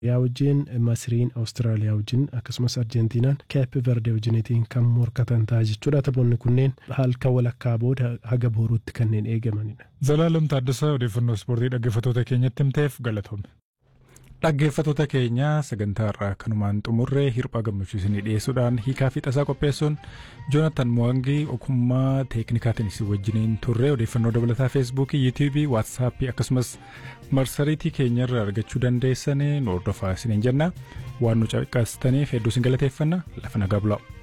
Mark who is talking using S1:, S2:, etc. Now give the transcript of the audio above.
S1: yaa wajjin Masriin Awustiraaliyaa wajjin akkasumas Arjentiinaan Keep Verde wajjinitiin kan morkatan ta'a jechuudha. Taphoonni kunneen halka walakkaa booda haga booruutti kanneen eegamanidha.
S2: Zalaalam Taaddasaa odeeffannoo ispoortii dhaggeeffattoota keenyatti himteef galatoome. Dhaggeeffattoota keenya sagantaa irraa kanumaan xumurree hirphaa gammachuu isinii dhiyeessuudhaan hiikaa fi tasaa qopheessuun Joonatan Mo'angii ogummaa teeknikaatiin isin wajjiniin turre odeeffannoo dabalataa feesbuukii, yuutuubii, waatsaappii akkasumas marsariitii keenya irraa argachuu dandeessan nu hordofaa isiniin jenna waan nu caqasitaniif hedduu isin galateeffanna lafa nagaa bulaa.